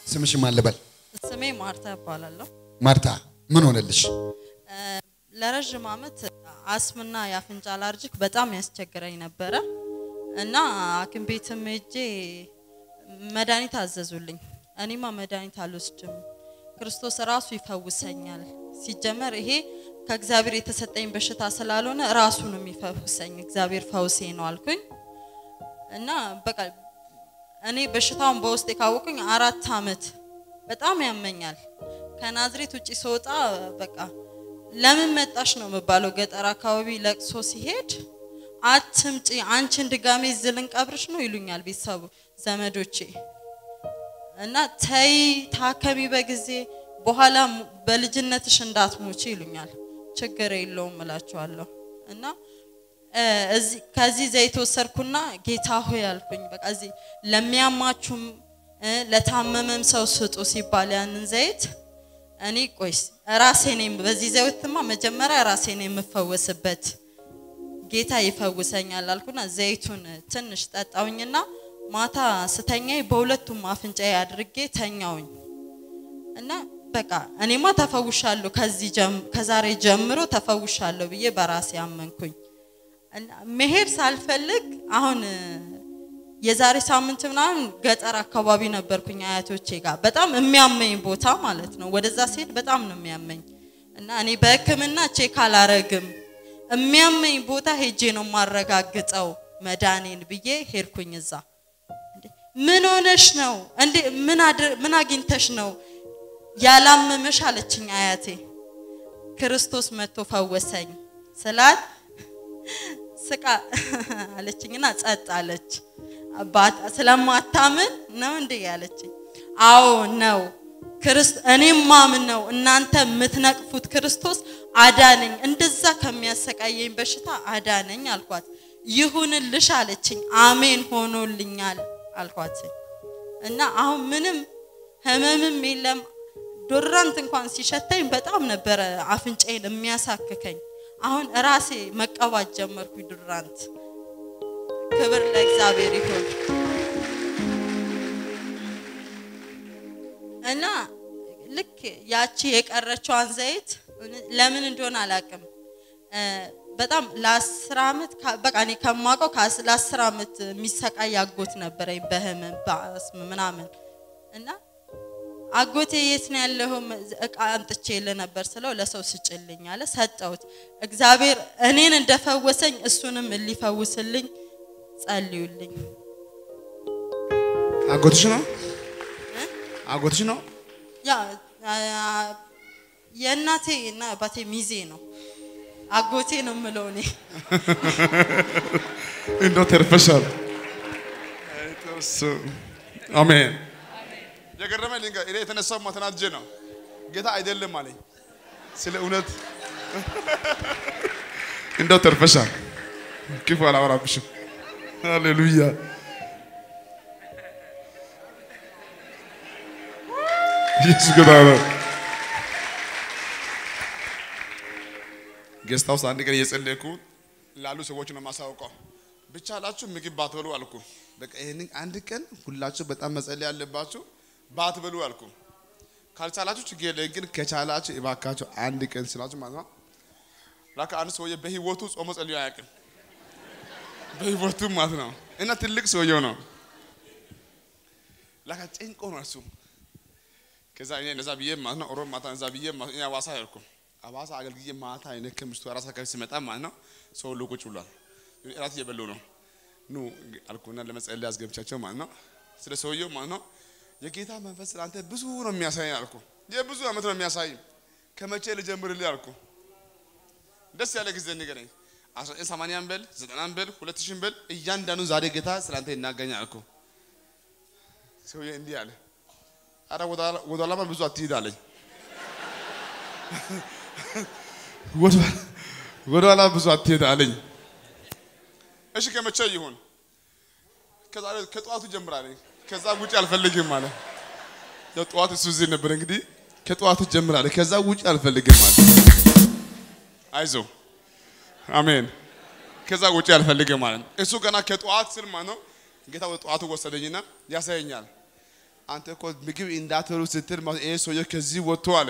ስምሽ ማን ልበል? ስሜ ማርታ እባላለሁ። ማርታ ምን ሆነልሽ? ለረዥም ዓመት አስምና የአፍንጫ አላርጂክ በጣም ያስቸግረኝ ነበረ እና ሐኪም ቤትም ሄጄ መድኃኒት አዘዙልኝ። እኔማ መድኃኒት አልወስድም፣ ክርስቶስ ራሱ ይፈውሰኛል። ሲጀመር ይሄ ከእግዚአብሔር የተሰጠኝ በሽታ ስላልሆነ ራሱ ነው የሚፈውሰኝ፣ እግዚአብሔር ፈውሴ ነው አልኩኝ እና በቃ እኔ በሽታውን በውስጥ የካወቁኝ አራት ዓመት በጣም ያመኛል። ከናዝሬት ውጪ ስወጣ በቃ ለምን መጣሽ ነው የምባለው። ገጠር አካባቢ ለቅሶ ሲሄድ አትምጪ፣ አንቺን ድጋሜ እዚህ ልንቀብርሽ ነው ይሉኛል ቤተሰቡ ዘመዶቼ እና ተይ ታከሚ በጊዜ በኋላ በልጅነትሽ እንዳትሞቺ ይሉኛል። ችግር የለውም እላቸዋለሁ እና እዚህ ከዚህ ዘይት ወሰድኩና ጌታ ሆይ አልኩኝ። በቃ እዚህ ለሚያማችሁም ለታመመም ሰው ስጡ ሲባል ያንን ዘይት እኔ ቆይስ ራሴ ነኝ በዚህ ዘይትማ መጀመሪያ ራሴ ነኝ የምፈወስበት ጌታ ይፈውሰኛል አልኩና ዘይቱን ትንሽ ጠጣውኝና ማታ ስተኛይ በሁለቱም አፍንጫዬ አድርጌ ተኛውኝ እና በቃ እኔማ ተፈውሻለሁ ከዚህ ከዛሬ ጀምሮ ተፈውሻለሁ ብዬ በራሴ አመንኩኝ። መሄድ ሳልፈልግ አሁን የዛሬ ሳምንት ምናምን ገጠር አካባቢ ነበርኩኝ አያቶቼ ጋር በጣም የሚያመኝ ቦታ ማለት ነው። ወደዛ ሲሄድ በጣም ነው የሚያመኝ እና እኔ በሕክምና ቼክ አላረግም የሚያመኝ ቦታ ሄጄ ነው የማረጋግጠው መዳኔን ብዬ ሄድኩኝ። እዛ ምን ሆነሽ ነው እንዴ? ምን አግኝተሽ ነው ያላመመሽ አለችኝ አያቴ። ክርስቶስ መጥቶ ፈወሰኝ ስላት ስቃ አለችኝና ጸጥ አለች። ስለማታምን ነው እንዴ ያለችኝ። አዎ ነው እኔም ማምን ነው እናንተ የምትነቅፉት ክርስቶስ አዳነኝ፣ እንደዛ ከሚያሰቃየኝ በሽታ አዳነኝ አልኳት። ይሁንልሽ አለችኝ። አሜን ሆኖልኛል አልኳት እና አሁን ምንም ህመምም የለም። ዶራንት እንኳን ሲሸተኝ በጣም ነበረ አፍንጫዬን የሚያሳክከኝ። አሁን ራሴ መቀባት ጀመርኩ ዶራንት። ክብር ለእግዚአብሔር ይሁን እና ልክ ያቺ የቀረችዋን ዘይት ለምን እንደሆነ አላውቅም። በጣም ለአስር ዓመት በቃ እኔ ከማውቀው ለአስር ዓመት የሚሰቃይ አጎት ነበረኝ በህመም በአስም ምናምን እና አጎቴ የት ነው ያለው? እቃ አምጥቼ ነበር ስለው ለሰው ስጭልኝ አለ። ሰጠሁት። እግዚአብሔር እኔን እንደፈወሰኝ እሱንም ሊፈውስልኝ ጸልዩልኝ። አጎትሽ ነው አጎትሽ ነው? ያ የእናቴ እና አባቴ ሚዜ ነው። አጎቴ ነው የምለው እኔ። እንደው ተርፈሻል። አሜን። የገረመኝ ልንገር፣ እኔ የተነሳው ተናድጄ ነው። ጌታ አይደለም አለኝ። ስለ እውነት እንደው ተርፈሻል። ክፉ አላወራብሽም። ሃሌሉያ። ኢየሱስ ጌታ ነው። ጌስት ሃውስ አንድ ቀን እየጸለይኩ ላሉ ሰዎች ነው የማሳውቀው። ብቻ ላችሁ ምግብ ባትበሉ አልኩ። በቃ ይሄንን አንድ ቀን ሁላችሁ በጣም መጸለይ ያለባችሁ ባትበሉ አልኩ። ካልቻላችሁ ችግር የለም፣ ግን ከቻላችሁ እባካችሁ አንድ ቀን ስላችሁ ማለት ነው። ላካ አንድ ሰውዬ በህይወቱ ጾሞ ጸልዮ አያውቅም። በህይወቱ ማለት ነው። እና ትልቅ ሰውየው ነው። ላካ ጭንቆ ነው እሱ። ከዛ እኔ እነዛ ብዬ ማለት ነው ሮብ ማታ እነዛ ብዬ እኔ አዋሳ ሄድኩ። አዋሳ አገልግዬ ማታ እኔ ከምሽቱ አራት ሰዓት አካባቢ ሲመጣ ማለት ነው ሰው ሁሉ ቁጭ ብሏል። እራት እየበሉ ነው። ኑ አልኩና ለመጸለይ አስገብቻቸው ማለት ነው። ስለ ሰውየው ማለት ነው የጌታ መንፈስ አንተ ብዙ ነው የሚያሳይ አልኩ። የብዙ ዓመት ነው የሚያሳይ። ከመቼ ልጀምርልህ አልኩ። ደስ ያለ ጊዜ ንገረኝ። 1980 በል 90 በል 2000 በል እያንዳንዱ ዛሬ ጌታ ስላንተ ይናገኛል አልኩ። ሰውዬ እንዲህ አለ፣ አረ ወደ ኋላ ብዙ አትሂድ አለኝ። ወደ ኋላ ብዙ አትሄድ አለኝ። እሺ ከመቼ ይሁን? ከዛሬ ከጠዋቱ ጀምራለኝ። ከዛ ውጭ አልፈልግም አለ። ያው ጠዋት እሱ እዚህ ነበር እንግዲህ ከጠዋቱ ጀምራለኝ። ከዛ ውጭ አልፈልግም አለ። አይዞ አሜን። ከዛ ውጭ አልፈልግም ማለት ነው። እሱ ገና ከጠዋት ስል ማለት ነው ጌታ ወደ ጠዋቱ ወሰደኝና ያሳየኛል። አንተ እኮ ምግብ እንዳትበሉ ስትል ማለት ይሄ ሰውዬ ከዚህ ወጥቶ አለ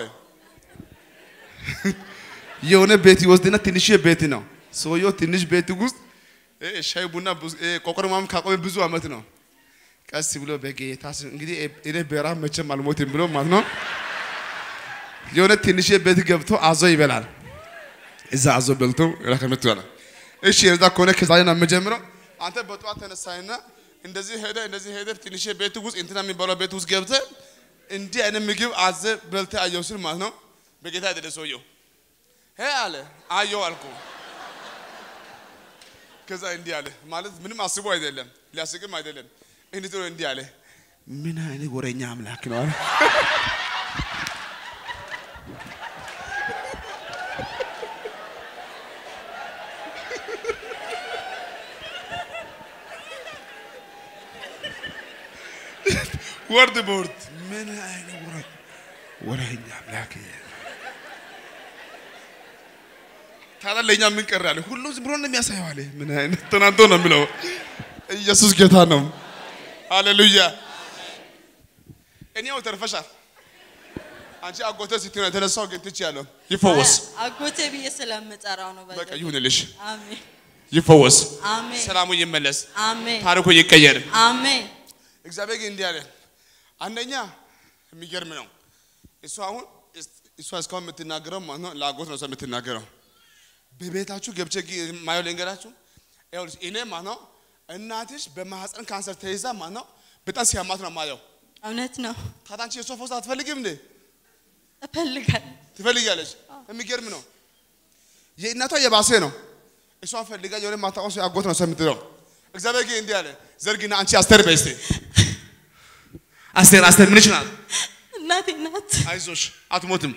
የሆነ ቤት ይወስድና ትንሽ ቤት ነው ሰውየው ትንሽ ቤት ውስጥ እ ሻይ ቡና ብዙ- እ ቆቆር ምናምን ካቆመ ብዙ አመት ነው። ቀስ ብሎ በጌታ ስም እንግዲህ እኔ በረሃብ መቼም አልሞትም ብሎ ማለት ነው የሆነ ትንሽ ቤት ገብቶ አዞ ይበላል። እዛ አዞ በልቶ ረከመት ይላል። እሺ የዛ ከሆነ ከዛሬ ነው የምጀምረው። አንተ በጠዋት ተነሳይና እንደዚህ ሄደ እንደዚህ ሄደ ትንሽ ቤት ውስጥ እንትና የሚባለው ቤት ውስጥ ገብተ እንዲህ አይነት ምግብ አዘ በልተ አየው ስል ማለት ነው በጌታ አይደለ ሰውየው ሄ አለ አየው አልኩ። ከዛ እንዲህ አለ ማለት ምንም አስቦ አይደለም ሊያስቅም አይደለም እንዲህ ብሎ እንዲህ አለ ምን አይነት ወሬኛ አምላክ ነው አለ። ወርድ በወርድ ምን አይነት ወሬ ወሬኛ አምላክ ታዲያ ለእኛ ምን ቀረ አለ። ሁሉም ዝም ብሎ ነው የሚያሳየው አለ። ምን አይነት ተናንቶ ነው የሚለው። ኢየሱስ ጌታ ነው። ሃሌሉያ። እኔው ተርፈሻል። አንቺ አጎተ ስትሆን የተነሳው ግን ትችያለሁ። ይፈወስ አጎቴ ብዬ ስለምጠራው ነው። በቃ ይሁንልሽ። አሜን ይፈወስ፣ አሜን ሰላሙ ይመለስ፣ አሜን ታሪኩ ይቀየር። አሜን እግዚአብሔር ግን እንዲህ አለ። አንደኛ የሚገርም ነው። እሷ አሁን እሷ እስካሁን የምትናገረው ማለት ነው ለአጎት ነው እሷ የምትናገረው። በቤታችሁ ገብቼ ግ- ማየው ልንገራችሁ። ይኸውልሽ እኔ ማለት ነው እናትሽ በማህፀን ካንሰር ተይዛ ማለት ነው በጣም ሲያማት ነው ማየው። እውነት ነው። ታዲያ አንቺ የእሷ ፈውስ አትፈልጊም እንዴ? እፈልጋለሁ። ትፈልጊያለሽ። የሚገርም ነው። የእናቷ የባሰ ነው። እሷን ፈልጋ የሆነ ማታውቀው ሰው አጎት ነው እሷ የምትለው። እግዚአብሔር ግን እንዲህ አለ፣ ዘርግና አንቺ አስቴር በይ እስቲ አስቴር አስቴር ምንሽ ናት? እናቴ ናት። አይዞሽ አትሞትም።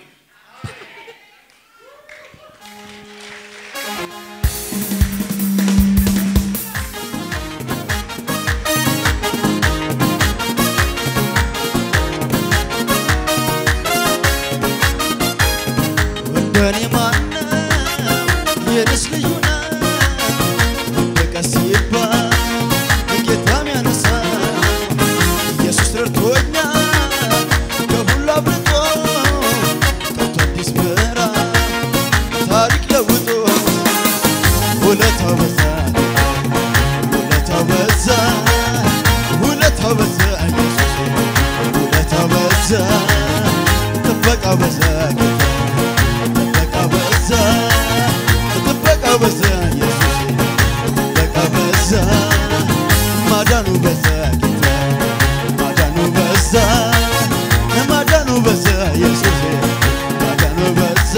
እንደኔ ማነው የኔስ ልዩ ነው ወደቀ ሲባል ጌታም ያነሳ ኢየሱስ ረድቶኛል ከሁሉ አብልጦ ጠርቶ አዲስ ምዕራፍ ታሪክ ለውጦ ውለታው በዛ ውለታው በዛ ውለታው በዛ ኢየሱስ ውለታው በዛ ጥበቃው በዛ ጌታ ጥበቃ በዛ ጥበቃ በዛ ኢየሱስ ጥበቃ በዛ ማዳኑ በዛ ጌታ ማዳኑ በዛ ማዳኑ በዛ ኢየሱስ ማዳኑ በዛ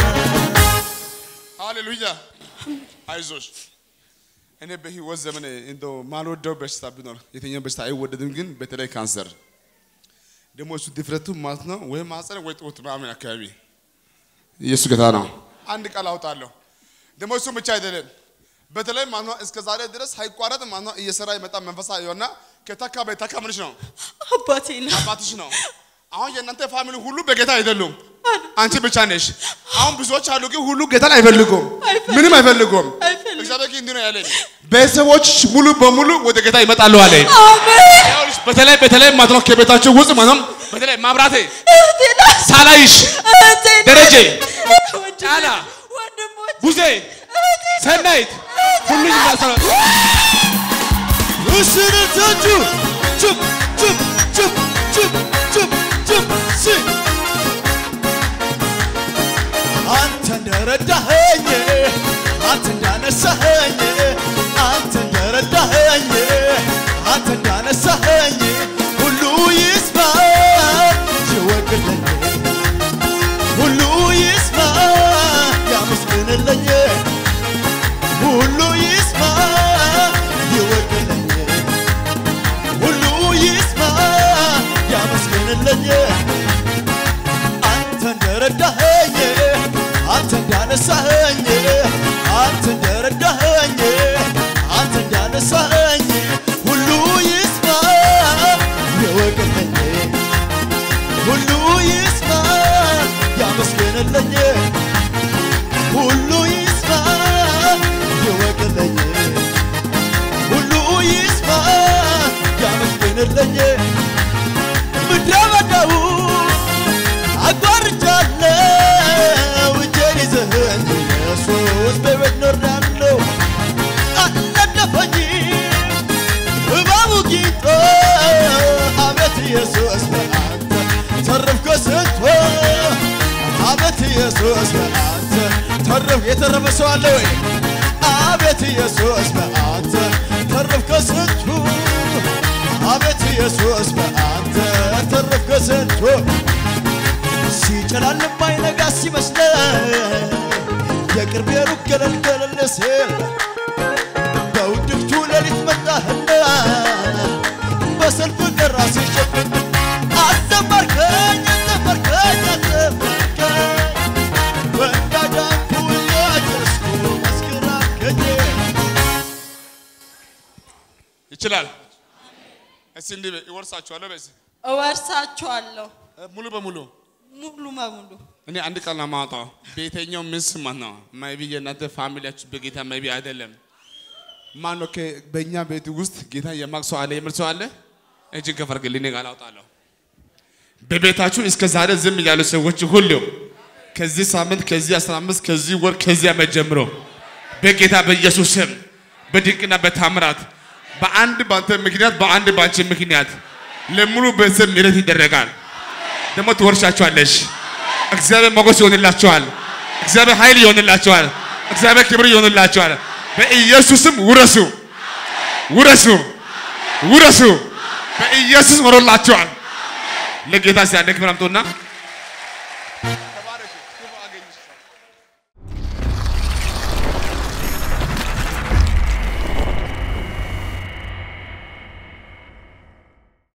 ሃሌሉያ አይዞሽ። እኔ በህይወት ዘመን እንደው ማልወደው በሽታ ቢኖር የትኛው በሽታ አይወደድም፣ ግን በተለይ ካንሰር ደግሞ እሱ ድፍረቱ ማለት ነው ወይ ማህፀን ወይ ጡት ምናምን አካባቢ ኢየሱስ ጌታ ነው። አንድ ቃል አውጣለሁ። ደግሞ እሱ ብቻ አይደለም። በተለይ ማለት ነው እስከ ዛሬ ድረስ ሳይቋረጥ ማለት ነው እየሰራ የመጣ መንፈሳዊ የሆነ ከተካ በተካ ምንሽ ነው አባቴ ነው። አባትሽ ነው። አሁን የእናንተ ፋሚሊ ሁሉ በጌታ አይደሉም። አንቺ ብቻ ነሽ። አሁን ብዙዎች አሉ፣ ግን ሁሉ ጌታን አይፈልጉም፣ ምንም አይፈልጉም። አይፈልጉም። እግዚአብሔር ግን እንዲህ ነው ያለኝ፣ ቤተሰቦች ሙሉ በሙሉ ወደ ጌታ ይመጣሉ አለኝ። አሜን። ይኸውልሽ፣ በተለይ በተለይ ማለት ነው ከቤታችሁ ውስጥ ማለት ነው በተለይ ማብራቴ እህቴ ናት። ሳላይሽ እህቴ ናት። ደረጀ ወንድሜ፣ ጫላ፣ ወንድሞች ቡዜ ሰናይት ሁሉ ይመሰላል። ውስንታችሁ ችብ ችብ ችብ ችብ ችብ ችብ ሲ አንተ እንደረዳኸኝ አንተ እንዳነሳኸኝ አንተ እንደረዳኸኝ አንተ እንዳነሳኸኝ ሁሉ ይስማ ይወቅልኝ ሁሉ ይስማ ያመስግንልኝ ሁሉ ይስማ ይወቅልኝ ሁሉ ይስማ ያመስግንልኝ አንተ እንደረዳኸኝ አንተ እንዳነሳኸኝ አንተ እንደረዳኸኝ አንተ እንዳነሳኸኝ ሁሉ ይስማ ይወቅልኝ ሁሉ ይስማ ያመስግንልኝ ሁሉ ይስማ ይወቅልኝ ሁሉ ይስማ ያመስግንልኝ ኢየሱስ በአንተ ተረፍኩ ስንቱ አቤት ኢየሱስ በአንተ ተረፍ የተረፈ ሰው አለ ወይ? አቤት ኢየሱስ በአንተ ተረፍኩ ስንቱ አቤት ኢየሱስ በአንተ ተረፍኩ ስንቱ ሲጨላልም ባይነጋ ሲመስለኝ የቅርብ የሩቅ ገለል ገለል ሲል በውድቅቱ ሌሊት መጣህና በሰልፍ ቀራ ሲሸፍን አዘመርከኝ አዘመርከኝ አዘመርከኝ በእንዳዳንኩ እያጨስኩ መስክራከኝ ይችላል። እስቲ እንዲህ በይ፣ እወርሳችኋለሁ በይ እስቲ። እወርሳችኋለሁ ሙሉ በሙሉ ሙሉ በሙሉ እኔ አንድ ቃል ነው የማወጣው። በየትኛው ምስ ማለት ነው ማይቢ የእናንተ ፋሚሊያችሁ በጌታ ማይቢ አይደለም። ማን ነው ከ- በእኛ ቤት ውስጥ ጌታ የማቅ ሰው አለ የምል ሰው አለ? እጅን ከፍ አድርግልኝ፣ እኔ ቃል አውጣለሁ። በቤታችሁ እስከ ዛሬ ዝም ያሉ ሰዎች ሁሉ ከዚህ ሳምንት፣ ከዚህ 15 ከዚህ ወር፣ ከዚህ ዓመት ጀምሮ በጌታ በኢየሱስ ስም በድንቅና በታምራት በአንድ ባንተ ምክንያት በአንድ ባንቺ ምክንያት ለሙሉ ቤተሰብ ምሕረት ይደረጋል። ደግሞ ትወርሻቸዋለሽ። እግዚአብሔር ሞገስ ይሆንላቸዋል። እግዚአብሔር ኃይል ይሆንላቸዋል። እግዚአብሔር ክብር ይሆንላቸዋል። በኢየሱስም ውረሱ፣ ውረሱ፣ ውረሱ። በኢየሱስ ሆኖላቸዋል። ለጌታ ሲያንደ ክብር አምጡና